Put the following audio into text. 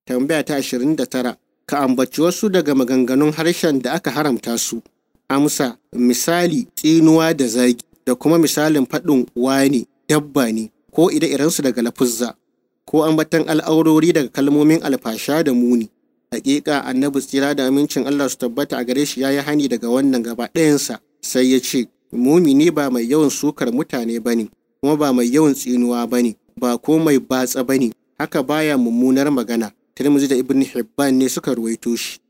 tambaya ta 29 ka ambaci wasu daga maganganun harshen da aka haramta su amsa misali tsinuwa da zagi da kuma misalin faɗin wani dabba ne ko ire-irensu daga lafuzza ko ambatan al'aurori daga kalmomin alfasha da muni hakika annabi tsira da amincin Allah su tabbata a gare shi ya yi hani daga wannan gaba ɗayansa sai ya ce mumini ba mai yawan sukar mutane ba ne kuma ba mai yawan tsinuwa ba ne ba ko mai batsa ba ne haka baya mummunar magana Tirmidhi da Ibn Hibban ne suka ruwaito shi